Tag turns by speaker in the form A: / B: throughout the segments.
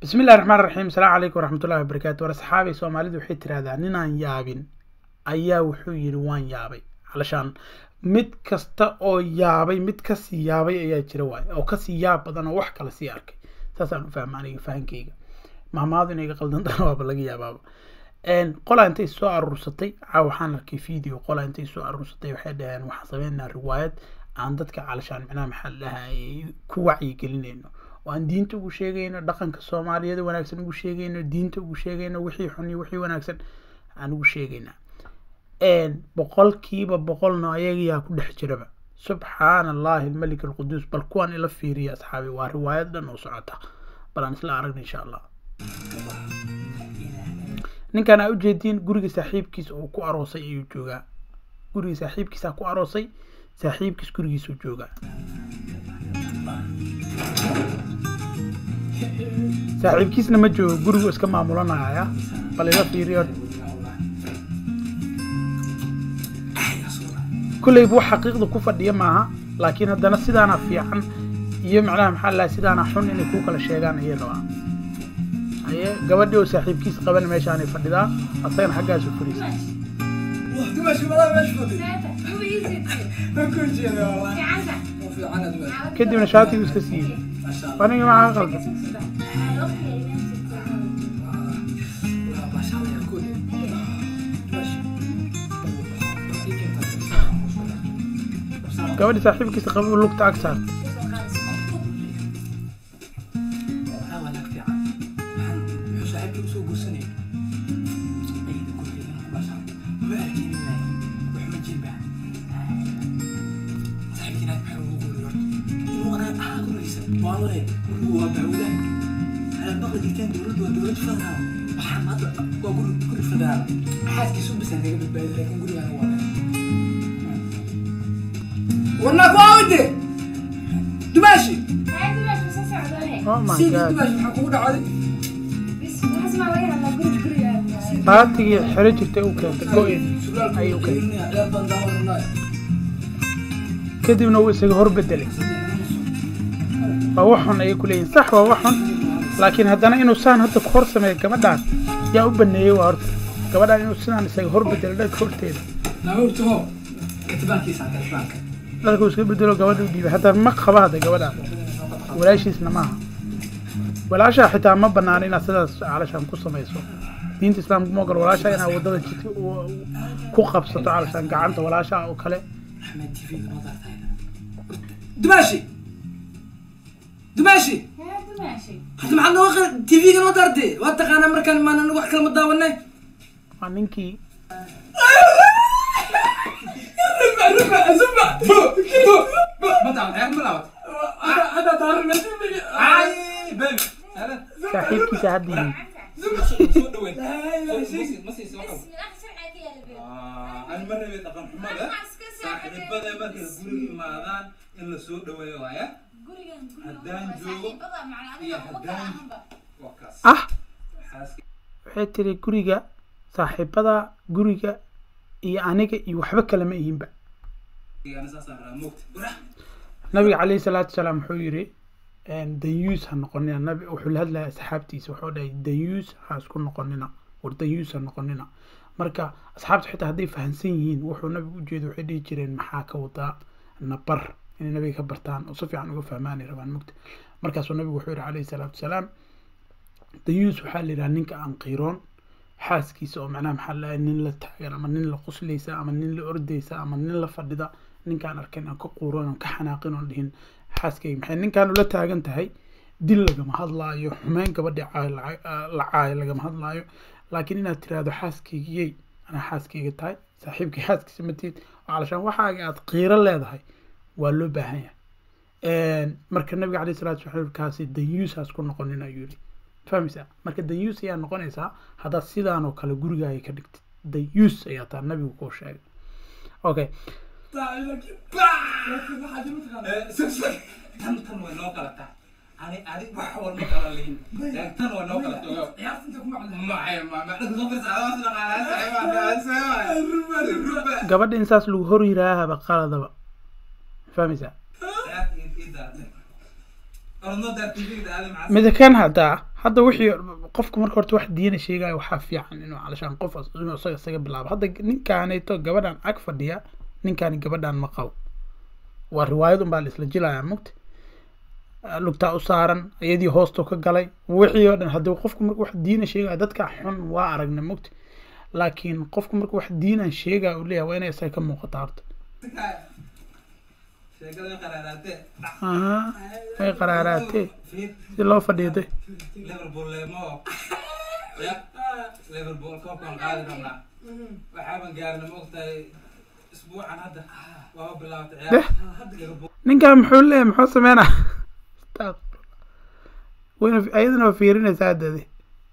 A: bismi illahi raxmaan raxiim asalaamu calaykum waraxmatullahi wabarakaatu war asxaabay soomaalidu waxay tirahdaa ninaan yaabin ayaa wuxuu yidhi waan yaabay calashaan mid kasta oo yaabay mid kasii yaabay ayaa jira waay oo kasii yaab badan oo wax kale sii arkay saasaan u fahma aniga fahankeyga mahmaadu inay ga qaldantana waaba laga yaabaaba qolaa intay soo aruursatay caa waxaan arkay video qolaa intay soo aruursatay waxay dhaheen waxaan sameynaa riwaayad aan dadka calashaan micnaha maxaa la dhahaa ku wacyigelinayno oo aan diinta ugu sheegayno dhaqanka soomaaliyeed wanaagsan ugu sheegayno diinta ugu sheegayno wixii xun iyo wixii wanaagsan aan ugu sheegaynaa boqolkiiba boqolna ayagayaa ku dhex jiraba subxaana allahi almalik alquduus bal kuwaan ila fiiriya asxaabi waa riwaayad dhan oo socota bal aan isla aragna insha allah ninkan aa ujeediin guriga saaxiibkiisa uu ku aroosay ayuu joogaa guriga saaxiibkiisaa ku aroosay saaxiibkiis gurigiisuu joogaa saaxiibkiisna ma joogo gurigu iska maamulanaya bal ila fiiriyo kulleyba wax xaqiiqda ku fadhiya maaha laakiin haddana sidaana fiican iyo macnaha maxaa lahay sidaana xun inay ku kala sheegaan ayay rabaa haye gabadhii oo saaxiibkiis qaban meeshaanay fadhidaa asagana xaggaasu fariisa kadibna shaatigu iska siiyey aniga maxaa qaldan gabadhi saaxiibkiisa qaba lugta ag saar
B: warnaa ku aawade dumaashi
A: oh my
B: sidii
A: god
B: dumaashi maxaa kugu dhacday
A: baatigii xero jirtay u keentay go-in ayuu keentay kadibna wuu isaga hor bedelay waa wax xun ayay ku leeyihin sax waa wax xun laakiin haddana inuu saan hadda ku hor sameeyo gabadhaan yaa u baneeyey waa horta gabadhaan inuu sidaan isaga hor bedelo dhanka horteeda dharkuu iska bedelo gabadha u dhiibay hadda ma qaba hadda gabadhaan walaashiisna maaha walaashaa xitaa ma banaana inaad sidaas calashaan ku samayso diinta islaamka ma ogol walaashaa inaad wadada jidka u- ku qabsato calashaan gacanta walaashaa oo kale
B: dumaashi dumaashi hadda maxaad nooga qal tv-ga noo daartay waa taqaanaa markaan maan anagu wax kale ma daawanay
A: waa ninkii saaxiibkiisa hadda yimid
C: saaxiibada markay guriga imaadaan in la soo dhaweeyo waaya haddaan joogo iyo haddaan waa kaas
A: ah
C: xaaska
A: waxay tiri guriga saaxiibada guriga iyo aniga iyo waxba kale ma ihinba
C: ana saasaan rabaa moogta bura
A: nabiga calayhi salaatu wasalaam wuxuu yiri danyuus ha noqonina nabi wuxuu la hadlaya asxaabtiisa wuxuu dhahay danyuus ha isku noqonina war danyuus ha noqonina marka asxaabta xitaa hadday fahansan yihiin wuxuu nabigu ujeeda waxay dhihi jireen maxaa ka wadaa nabar inay nabiga ka bartaan oo si fiican uga fahmaanay rabaan mugta markaasuu nabigu wuxuu yihi calayhi salaatu wasalaam danyuus waxaa la yidhaha ninka aan qiiroon xaaskiisa oo macnaha maxaa la nin la taagan ama nin la quslaysa ama nin la ordaysa ama nin la fadhida ninkaan arkin aan ka quuron aan ka xanaaqin oon dhihin xaaskayga maxay ninkaan ula taagan tahay dil lagama hadlaayo xumeyn gabadhi caay la caayo lagama hadlaayo laakiin inaad tiraahdo xaaskaygiyey anaa xaaskayga tahay saaxiibkay xaaskiisa matid oo calashaan waxaaga aad qiiro leedahay waa loo baahan yahay marka nabiga caleyhi salatu wasalam kaasi danyuusaas ku noqonin ayuu yidhi fahmaysaa marka danyuus ayaa noqonaysaa haddaad sidaan oo kale gurigaaga ka dhigtid danyuus ayaa taa nabigu kuu sheegay okay
C: tan tan way noo kala tahay ani ani wax walma kala lihin tan way noo kala tahay maya mama soo fiirsa
A: gabadha in saas lagu hor yiraahaba qaladaba fahmaysaa mida kan haddaa hadda wixii qofka marka horta wax diina sheegaya waxaa fiican inuu calashaan qof as- inuu isaga isaga bilaabo hadda ninkaanayto gabadhan ag fadhiya ninkaani gabadhan ma qabo waa riwaayad unbaa la isla jilayaa mugta lugtaa u saaran iyadii hoostu ka galay wixii oo dhan haddii qofku marka wax diina sheegaya dadka xun waa aragna mugta laakiin qofku marka wax diinan sheegaya uu leeyahay waa inay isaga ka muuqata horta
C: sheekada qaraaraate
A: aha way qaraaraatee si loo fadhiiday
C: liverpool leemo ya liverpool koobkaan qaadi rabnaa waxaaban gaarna maogtahay isbuucan hadda waaba bilaabtay
A: Deh.
C: ciyaar liverpool
A: ninkan muxuu leeyahay muxuu sameynaa wayna ayadana waa fiirinaysaa haddadi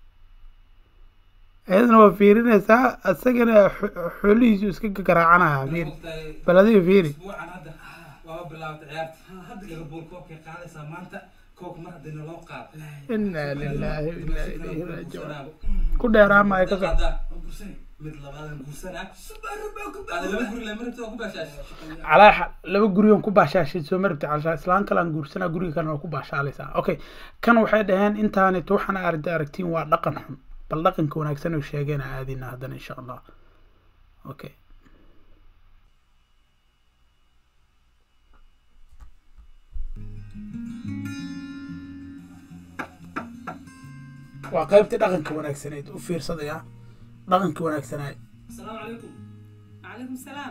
A: ayadana waa fiirinaysaa isagana xo- xoolihiisu iska garaacanaya fiiri
C: maogtahay
A: bal adiga fiiri
C: isbuucan hadda waaba bilaabtay ciyaarta hadda liverpool koobkay qaadaysaa maanta koobka mar haddii naloo qaado
A: inaa lilaahi wa inaa ilayhi raajicuun ku dheeraamaya ka socda
C: mid labaadan guursanaa ada laba guri le marabta waa ku baashaashay
A: calaa xa- laba gurigan ku baashaashay soo marabti calashaa islaan kalaan guursanaa guriga kalena waa ku baashaalaysaa okay kan waxay dhaheen intaanit waxaana aragta aragtiin waa dhaqan xun bal dhaqanka wanaagsan oo sheegayna aadina haddana insha allah okay waa qaybtii dhaqanka wanaagsaneyd u fiirsadaya dhaqanka wanaagsanaa
B: asalaamu calaykum
D: عليكم السلام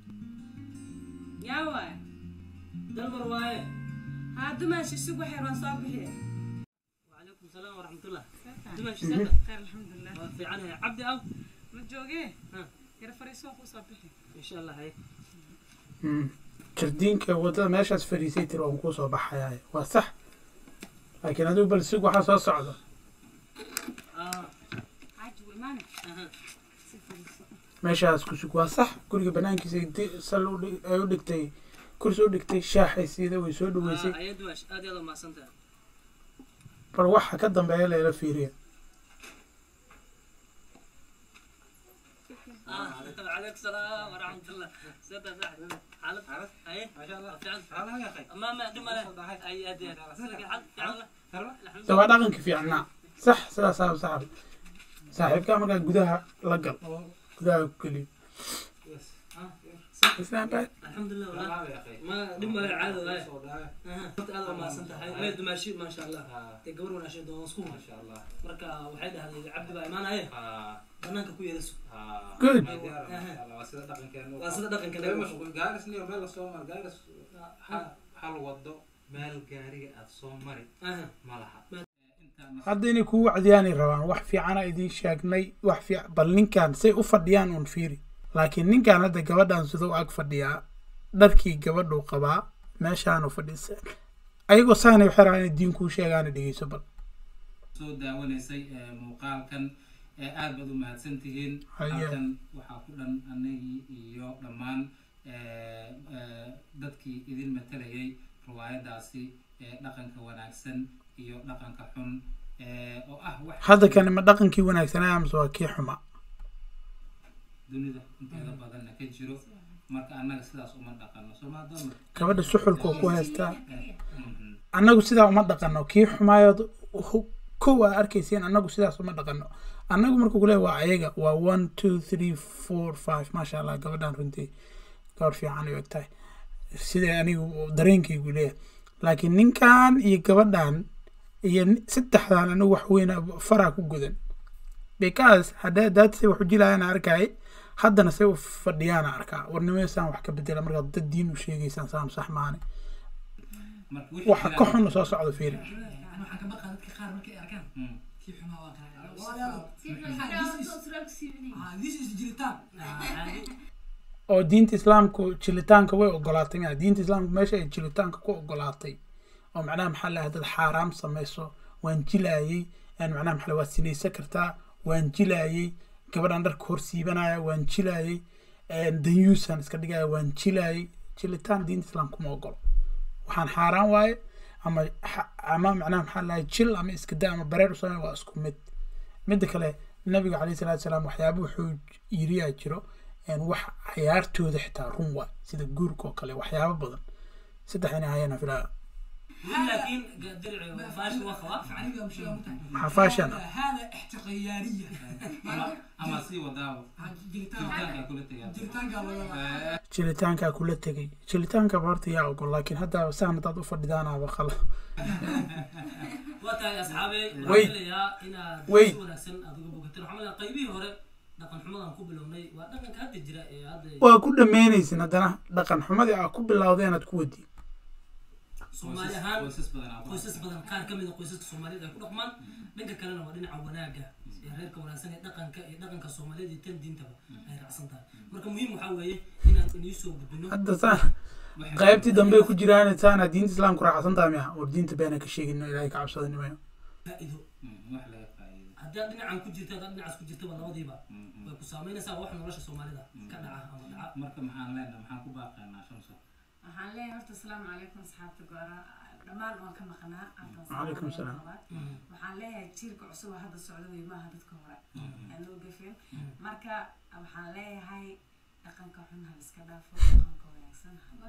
D: يا واي
B: dalmar waaye
D: هادو ماشي سوق وحير وان صابحي
B: وعليكم السلام ورحمة الله دمشق سنة
D: خير الحمد لله
B: في عنها عبدي أو
D: متجوجي
B: ها.
D: يا فريسو اخو صابحي
B: إن شاء الله هيك
A: jardiinka wadada meeshaas fariisay tiri waan kuu soo baxayaa waa sax laakiin adigu bal sug waxaa soo socda
B: آه
D: عاجب وإيماني
B: أها
A: meeshaas ku sug waa sax guriga banaankiisa di- sal u dhig- ay u dhigtay kursi u dhigtay shaaxay siida way soo dhaweysay
B: آه أيد واش آدي هذا ما سنتها
A: bal waxa ka dambeeya layla fiiriya
B: آه عليك السلام ورحمة الله سنتها صح حالك
C: عرفت؟
B: أي
C: ما شاء الله
B: في عن
C: تعال يا أخي
B: ما ما دم له أي أدي سلك حال في عن
C: ترى
B: الحمد
A: de waa dhaqanka fiicnaa sax sidaasaa saxab saaxiibkaa markaa gudaha la gal gudaha ku geliyo
C: بس
A: Islaan baa-
B: الحمد لله والله
C: تعال يا أخي
B: ما دم له عادة هاي
C: صداع.
B: هذا ما سنتها هاي ما دماشي ما شاء الله
C: آه،
B: تقبر ولا شيء دون سكون
C: ما شاء الله
B: marka waxay dhahdeen cabdi baa imaanaya
C: آه،
B: banaanka ku yeerasu
C: آه.
A: Good.
C: ما ديار، ما شاء الله. waa sida dhaqankeena u
B: waa sida dhaqanka
C: Laga
B: laga
C: mashquul- gaaris niyo meel lasoo maro, gaaris ha- hal wado meel gaariga aad soo mari
B: aha
C: ma laha Intaan
A: hadda inay kugu wacdiyaanay rabaan wax fiicana idiin sheegnay wax fiic bal ninkan say u fadhiyaan uun fiiri laakiin ninkan hadda gabadhan siduu ag fadhiyaa dharkii gabadhuu qabaa meeshaanu fadhiisa ayagoo saanay waxay rabaan inay diin kuu sheegaana dhegeyso bal
C: soo daawanaysay ee, muuqaalkan ee aad baad u mahadsan tihiin
A: Haye.
C: halkan waxaa ku dhan anagii iyo dhammaan ee, ee, dadkii idin matalayay riwaayadaasi ee dhaqanka wanaagsan iyo dhaqanka xun ee, oo ah wax
A: hadda kani ma dhaqankii wanaagsanaa amase waa kii xuma
C: dunida inteeda badanna ka jiro marka annaga sidaas uma dhaqano soo maa doona
A: gabadha suxulkuu ku haystaa
C: Mhm.
A: annagu sidaa uma dhaqano kii xumaayood hu- kow aa arkaysiin annagu sidaas uma dhaqano annagu markuu ku leeyahay waa ayaga waa one two three four five maasha allah gabadhan runtii gabar fiican ay egtahay sida anigu dareenkaygu leeyahay laakiin ninkan iyo gabadhan iyo ni- saddexdan anigu wax weyn faraa ku gudan because hadda daad say wax u jilaayaan arkay haddana say u fadhiyaana arkaa warnimaysaan wax ka bedela markaad dad diin u sheegaysaan saan sax maane
C: marka wixii
A: waxa
C: jira-
A: ka xun soo socda fiiri
B: waxaan ka baqaa dadka qaar markay arkaan
C: Mm.
B: kii xumaa waa qaa this is jiritaan
A: oo diinta islaamku jilitaanka way ogolaatay miya diinta islaamku meesha ay jilitaanka ku ogolaatay oo macnaha maxaa lahay dad xaaraam samayso waan jilaayey yani macnaha maxaa la- waad sinaysan kartaa waan jilaayey gabadhan dharka hor siibanaya waan jilaayey danyuusan iska dhigaya waan jilaayey jilitaan diinta islaamku ma ogolo waxaan xaaraan waaye ama xa- ama macnaha maxaa lahay jil ama iska da ama bareer u samey waa isku mid midda kale nabiga calayhi salaatu salaam waxyaaba wuxuu yiriyaa jiro een wax cayaartooda xitaa run waa sida guurka oo kale waxyaabo badan saddex inay hayana filaa
E: laakiin dirci faashin waa qabaa
B: aniga mshila mutahay
A: xafaashan
B: hada ixtiqayaariya
C: ama ama sii wadaabo jiritaanka kula tegaa
B: jiritaanka laga
A: jiritaankaa kula tegay jiritaankaba horta yaa ogol laakiin hadda saan haddaad u fadhidaanaaba qala
E: waa tahay asxaabey
A: Wey.
E: waxaan filayaa inaad
A: Wey.
E: si wanaagsan aad uga bogateen waxaa leeyahay qaybihii hore dhaqan xumadan ku bilownay waa dhaqanka hadda jira ee hadda
A: waa ku dhammaynaysin haddana dhaqan xumadii aa ku bilowda inaad ku wadi
E: soomaali ahaan
C: qoysas badan aa ku
E: qoysas badan qaar ka mid a qoysaska soomaaliyeed ay ku dhaqmaan dhanka kalena waa dhinaca wanaaga ee reerka wanaagsan ee dhaqanka ee dhaqanka soomaaliyeed iyo tan diintaba ay raacsan tahay marka muhiim waxaa weeye inaan inii soo gudbino
A: hadda saan qaybtii dambe ku jiraan saana diinta islaamku raacsan tahay miya war diinta beena ka sheegin ilaahay ka cabsadanimayo
E: faa'iido
C: Mm, wax laga faa'iido
E: haddii aad dhinacan ku jirta haddaad dhinacaas ku jirtaba labadiiba way ku saameynaysaa wax nolosha soomaalida ka dhaca ama dhaca
C: marka maxaan leenahay maxaan ku baaqaynaa shamso
D: waxaan leeyahay horta asalaamu calaykum asxaabta goora dhammaan waan ka maqnaa halkan
A: Waalaikum salaam.
D: waxaan leeyahay jiilka cusub oo hadda socda wey maaha dadka hore aan loo gafin marka waxaan leeyahay dhaqanka xun ha iska dhaafo dhaqanka wanaagsan ha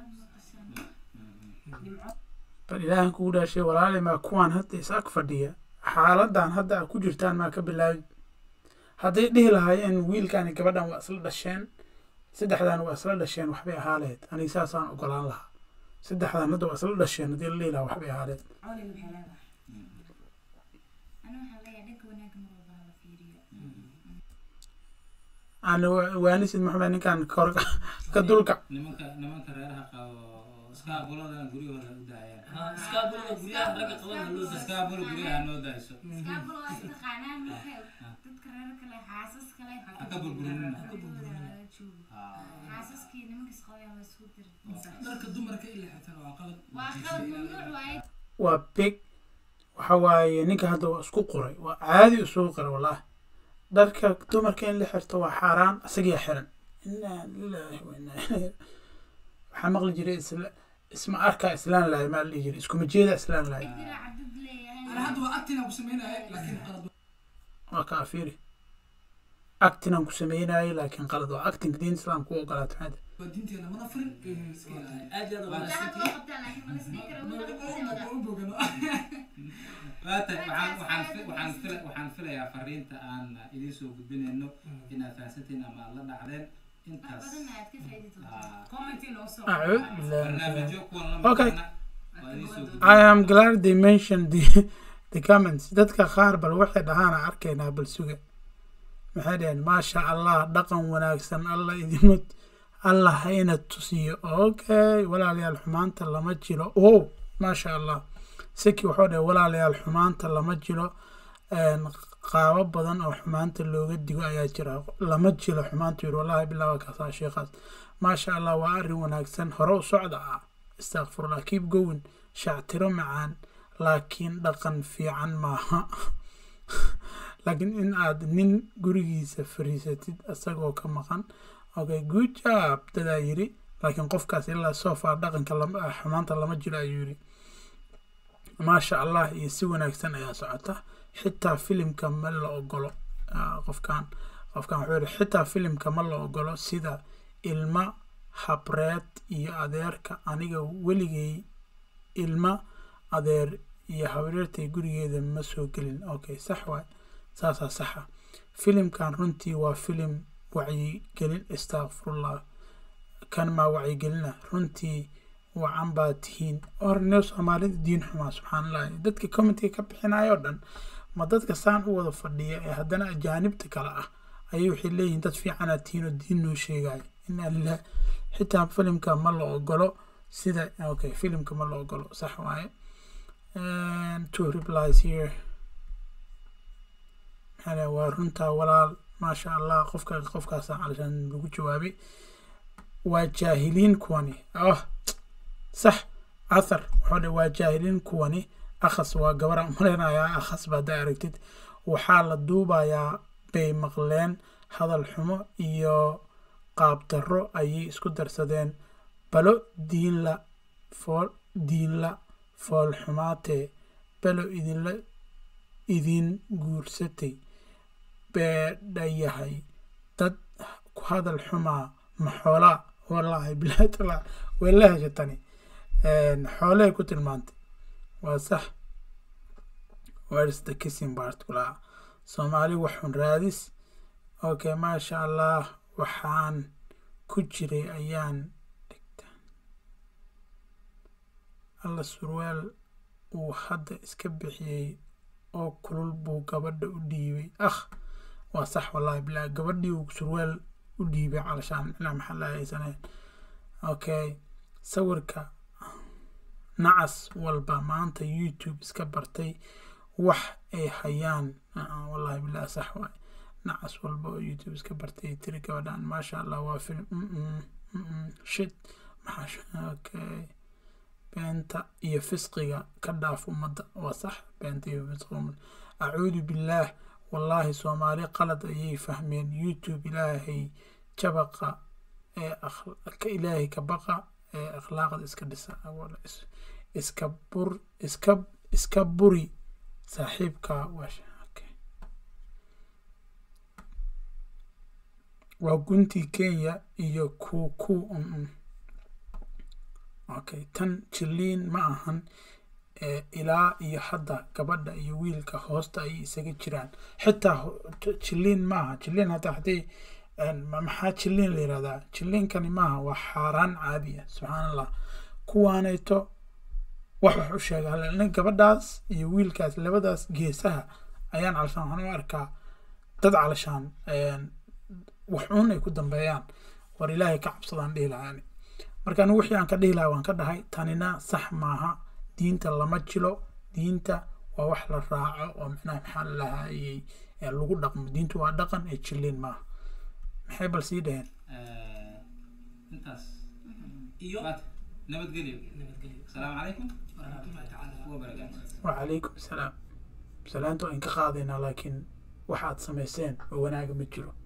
D: nimco
A: bal ilaahan kugu dhaashay walaali maa kuwaan hadda is ag fadhiya xaaladan hadda aa ku jirtaan maa ka bilaabi hadday dhihi lahaayeen wiilkani gabadhan waa isla dhasheen saddexdan waa isla dhasheen waxbay ahaa lahayd aniga saasaan ogolaan lahaa saddexdan hadda waa isla dhasheen haddii la dhihi lahaa waxbay ahaa lahayd
D: cawlin maxay leedahay
F: أنا waxaan leeyahay dhanka wanaagga mar walba hala fiiriyo
A: aan waanisid maxamed ninkan kor ka dulka
C: nimanka nimanka reeraha qabo iskaabuladana guryahooda u daayaan
E: Ha, iskaabulada guryaha ragga qabana loo dasa
C: iskaabula guryaha noo daayso
F: iskaabul waa istaqaanaan marka dadka reer kale xaasas kale
C: ha ka burburinina
F: gabadhooda laga joogo
C: Ah.
F: xaasaskii nimankas qabaya la isku dir
B: dharka dumarka in la xirtana waa qalad
F: waa qalad mamnuuc waaye
A: waa big waxa waaye ninka hadda waa isku qoray waa caadi isugu qoray wallaahi dharka dumarka in la xirto waa xaaraan isagiyaa xiran inaa lilaahi wa inaa ilayhi waxaa maqli jiray isla isma arkaa islaan lahay maa la dhihi jiray iskuma jeeda islaan lahay
F: dira cadad leeyahay
B: ana hadda waa actin aan ku sameynaya laakiin qalad
A: waa kaa fiiri actinaan ku sameynayay laakiin qalad waa actinka diinta islaamka u ogolaata maxaad
B: waa diinteena mana furin iska ilaali
E: aad iyo aad waa
F: ilaa hadda
E: wanaagsantihiin
F: waa qabtaan laakiin ma la isdhihi karo wada dhaqankeeda
B: u bogano
C: waata waxaan waxaan fi- waxaan fila waxaan filayaa fariinta aan idiin soo gudbinayno inaad fahansantiin ama aad la dhacdeen
F: wax
C: intaas
F: badan aad ka faa'iidi doontaa
C: ah,
D: comment inoo soo
A: acuud bilaahi
C: barnaamijyo kuwan la
A: Okay.
C: maqana waa idiin soo gudbin
A: I am glad they mentioned the, the comments. Dadka qaar bal waxay dhahaan aan arkaynaa bal suga. Maxay dhaheen maasha Allah dhaqan wanaagsan Allah idinma Allah hayna tusiyo. Okay walaalayaal xumaanta lama jiro. Oh maasha Allah. Saki wuxuu dhahay walaalayaal xumaanta lama jiro. Een, qaabo badan oo xumaanta looga digo ayaa jira lama jiro xumaanta yiri wallahi bilaa waa kaasaa sheekhaas maasha allah waa arrin wanaagsan hore u socda ah istakfirullah keep going shactiro macaan laakiin dhaqan fiican maaha laakiin in aad nin gurigiisa fariisatid isagoo ka maqan okay good job dadaa yiri laakiin qofkaas ilaa so far dhaqanka lama ah, xumaanta lama jiro ayuu yiri maasha allah iyo si wanaagsan ayaa socota xitaa filimka ma la ogolo Ah, qofkan qofkan wuxuu yihi xitaa filimka ma la ogolo sida ilma habreed iyo adeerka aniga weligay ilma adeer iyo habreertay gurigeeda ma soo gelin okay sax waay saasaa saxa filimkan runtii waa filim wacyigelin istakfirullah kan maa wacyigelina runtii wacan baa tihiin horne soomaalida diin xumaa subxaanallah dadka commentiga ka bixinayo dhan ma dadka saan u wada fadhiya ee haddana ajaanibta kale ah ayay waxay leeyihiin dad fiicanaad tihiin oo diin noo sheegayo inaa lilah xitaa filimka ma la ogolo sida okay filimka ma la ogolo sax waaye And two replies here maxaa lahaa, waa runtaa walaal maasha allah qofka qofkaasa calishaan lagu jawaabay waa jaahiliin kuwani oh sax athar wuxuu dhe waa jaahiliin kuwani akhas waa gabaraan umaleynayaa akhas ba haddaa aragtid waxaa la duubayaa bay maqleen hadal xumo iyo qaab darro ayay isku darsadeen balo diinla fool diinla fool xumaatee balo idinla idin guursatay beedhayahay dad ku hadal xumaa maxoolaa wallaahi bilaatala way la heshatani xoolehay ku tilmaantay waa sax where's the kissing part kulaa soomaali waxun raadis okay maasha allah waxaan ku jiray ayaan dhigta alla surwaal uu hadda iska bixiyey oo kulul buu gabadha u dhiibay akh waa sax wallahi bilaa gabadhii uu surwaal u dhiibay calashaan ilaa maxaa la haysaneen okay sawirka nacas walba maanta youtube iska bartay wax ay hayaan uh-uh, wallahi bilaa sax waay nacas walba oo youtube iska bartay tiri gabadhan maasha allah waa film mm-mm, mm-mm, shit maxaa sh- okay beenta iyo fisqiga ka dhaaf ummadda waa sax beenta iyo fisqiga ummadda acuudu billaah wallaahi soomaali qalad ayay fahmeen youtube ilaahay jabaqa ee akhl- ka ilaahay ka baqa ee akhlaaqda iska dhisa Wala is- iska bur iska iska buri saaxiibka waa sh- okay. waa guntii kenya iyo ku ku mm-mm. okay tan jiliin ma ahan ee ilaa iyo hadda gabadha iyo wiilka hoosta ayay isaga jiraan xitaa ho- t- jiliin maaha jiliin hadda haddii een, ma- maxaa jiliin la yihahdaa jiliinkani maaha waa xaaraan caadi ah subxaan allah kuwaanayto wax wax u sheegaa lana gabadhaas iyo wiilkaas labadaas geesaha ayaan calashaan waxaan u arkaa dad calashaan een, wax uun ay ku dambeeyaan war ilaahay ka cabsadaan dhihi lahaa ani marka anigu wixii aan ka dhihi lahaa waan ka dhahay tanina sax maaha diinta lama jilo diinta waa wax la raaco oo micnaha maxaa la lahayey ee lagu dhaqmo diintu waa dhaqan ee jiliin maaha maxay bal sii dhaheen
C: Eh, intaas
E: iyo
C: maanta nabadgelyo
E: nabadgelyo
C: asalaamu calaykum
E: waraxmatullahi tacaala
C: wabarakaatu
A: wacalaykum salaam salaanta waa inka qaadaynaa laakiin waxaad samayseen oo wanaaga ma jiro